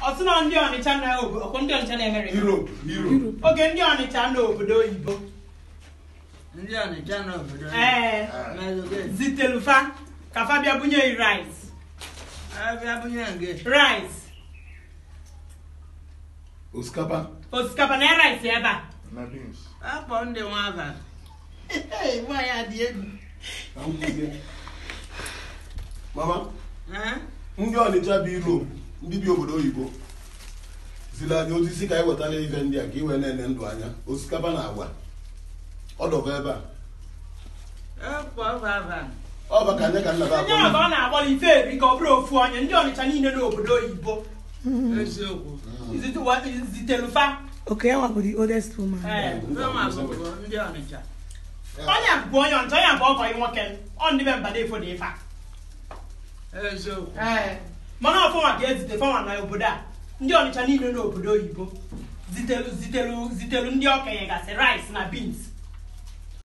ọsị na ndị ọnịcha na obodo ọkwụ ndị ọnịcha na amerịka Europe Europe oge ndị ọnịcha na obodo oyibo ndị ọnịcha n'obodo ee mezuge zitelufa ka fa bịa bunye yi rice abịa bunye nke rice osikapa osikapa na rice ebe a na beans akpọ ndị nwa aba nwa ya dị egwu na nkwụzie mama Eh? ndị ọnịcha bi Europe ndị bi obodo oyibo ziri anyị ozi si ka anyị wetara ife ndị a ka i wee na-ene ndụ anya osikapa na agwa ọdọba ebe a akpọ baba ọ bụ ka anya ka nna ba onye ọga ọ na-agbọ ife eri ka ọ bụrụ ofu onye ndị ọnịcha niile n'obodo oyibo eziokwu Zite- zitelufa Okay, I want the oldest woman. ee fema bụbụ ndị ọnịcha onye bụ onye ọnịcha onye bụ ọgọ nwoke ọ ndị be mbada efo dị ife a eziokwu Ee. mana ọfọnwa ga-ezite fọnwa na obodo a ndị ọnịcha niile n'obodo oyibo zitelu zitelu zitelu ndị okenye gasị rice na beans